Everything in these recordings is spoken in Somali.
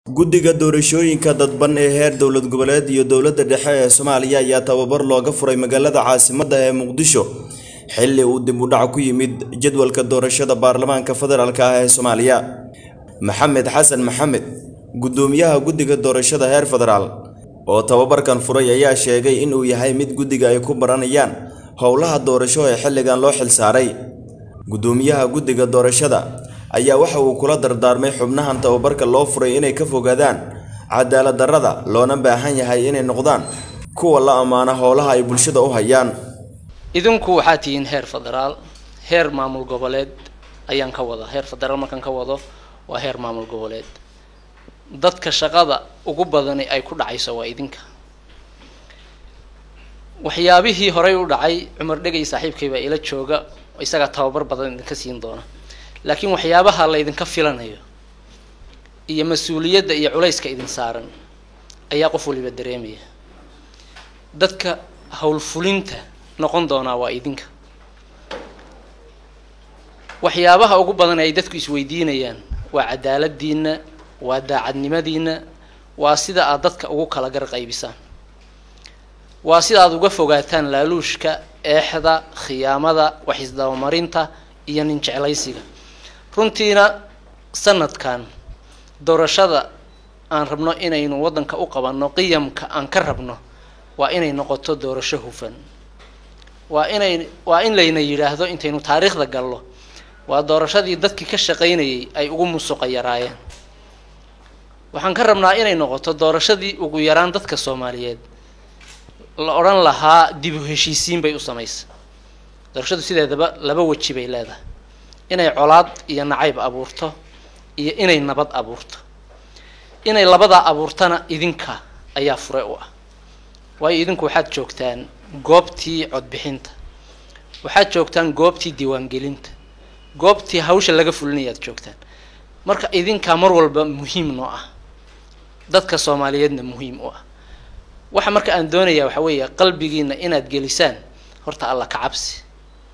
guddiga doorashooyinka dadban ee heer dowlad goboleed iyo dowladda dhexe ee soomaaliya ayaa tababar looga furay magaalada caasimadda ee muqdisho xilli uu dib u dhac ku yimid jadwalka doorashada baarlamaanka federaalk ah ee soomaaliya maxamed xasan maxamed guddoomiyaha guddiga doorashada heer federaal oo tababarkan furay ayaa sheegay in uu yahay mid guddiga ay ku baranayaan howlaha doorasho ee xilligan loo xilsaaray guddoomiyaha guddiga doorashada ayaa waxa uu kula dardaarmay xubnahan tababarka loo furay inay ka fogaadaan cadaalad darrada loona baahan yahay inay noqdaan kuwa la ammaano howlaha ay bulshada u hayaan idinku waxaa tihiin heer federaal heer maamul goboleed ayaan ka wada heer federaal markaan ka wado waa heer maamul goboleed dadka shaqada ugu badani ay ku dhacayso waa idinka waxyaabihii horey u dhacay cumar dhegay saaxiibkay baa ila jooga isagaa tababar badan idinka siin doona laakiin waxyaabaha la ydinka filanayo iyo mas-uuliyadda iyo culayska idin saaran ayaa qof waliba dareemaya dadka howlfulinta noqon doonaa waa idinka waxyaabaha ugu badan ay dadku isweydiinayaan waa cadaaladiina waa daacadnimadiina waa sida aad dadka ugu kala gar qaybisaan waa sida aad uga fogaataan laaluushka eexda khiyaamada waxisdabamarinta iyo nin jeclaysiga runtiina sanadkan doorashada aan rabno inaynu waddanka u qabanno qiyamka aan ka rabno waa inay noqoto doorasho hufan waa inay waa in layna yidhaahdo intaynu taariikhda gallo waa doorashadii dadkii ka shaqaynayay ay ugu musuqa yaraayeen waxaan ka rabnaa inay noqoto doorashadii ugu yaraan dadka soomaaliyeed la odhan lahaa dib u heshiisiin bay u samaysa doorashadu sideedaba laba weji bay leedahay inay colaad iyo nacayb abuurto iyo inay nabad abuurto inay labadaa abuurtana idinka ayaa fure u ah waayo idinku waxaad joogtaan goobtii codbixinta waxaad joogtaan goobtii diiwaangelinta goobtii hawsha laga fulinayaad joogtaan marka idinkaa mar walba muhiim noo ah dadka soomaaliyeedna muhiim u ah waxa marka aan doonayaa waxa weeye qalbigiina inaad gelisaan horta alla ka cabsi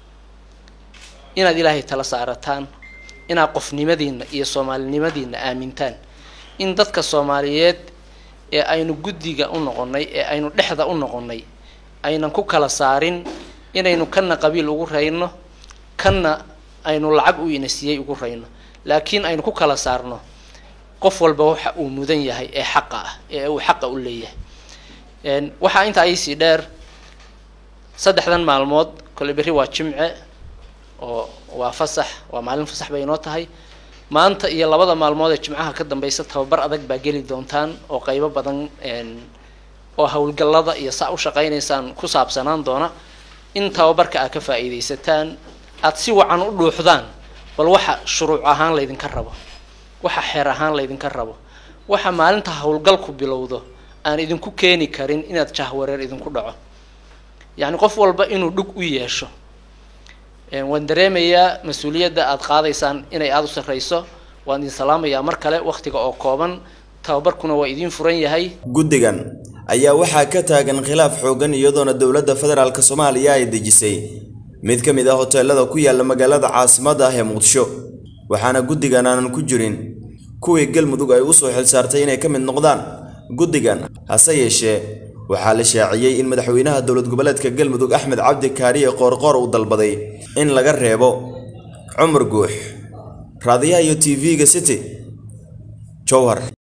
inaad ilaahay tala saarataan inaad qofnimadiina iyo soomaalinimadiina aamintaan in dadka soomaaliyeed ee aynu guddiga u noqonnay ee aynu dhexda u noqonnay aynan ku kala saarin inaynu kana qabiil ugu rayno kana aynu lacag u inasiyey ugu rayno laakiin aynu ku kala saarno qof walba waxa uu mudan yahay ee xaqa ah ee uu xaqa u leeyahay waxaa intaa iisii dheer saddexdan maalmood kole berri waa jimce oo waa fasax waa maalin fasax bay inoo tahay maanta iyo labada maalmood ee jimcaha ka dambeysa tababar adag baa geli doontaan oo qeybo badan oo howlgallada iyo saa u shaqaynaysaan ku saabsanaan doona in tababarka aad ka faa'iidaysataan aada si wacan u dhuuxdaan bal waxa shuruuc ahaan laydinka rabo waxa xeer ahaan laydinka rabo waxa maalinta howlgalku bilowdo aan idinku keeni karin inaad jahwareer idinku dhaco yacni qof walba inuu dhug u yeesho waan dareemayaa mas-uuliyadda aada qaadaysaan inay aada u sarreyso waan idin salaamayaa mar kale wakhtiga oo kooban tababarkuna waa idiin furan yahay guddigan ayaa waxaa ka taagan khilaaf xooggan iyadoona dowladda federaalk soomaaliya ay dejisay mid ka mid ah hoteelada ku yaalla magaalada caasimadda ah ee muqdisho waxaana guddigan aanan ku jirin kuwii galmudug ay usoo xilsaartay inay ka mid noqdaan guddigan hase yeeshee waxaa la shaaciyey in madaxweynaha dowlad goboleedka galmudug axmed cabdi kaariye qoorqoor uu dalbaday in laga reebo cumar guux raadiyaha iyo t v-ga city jowhar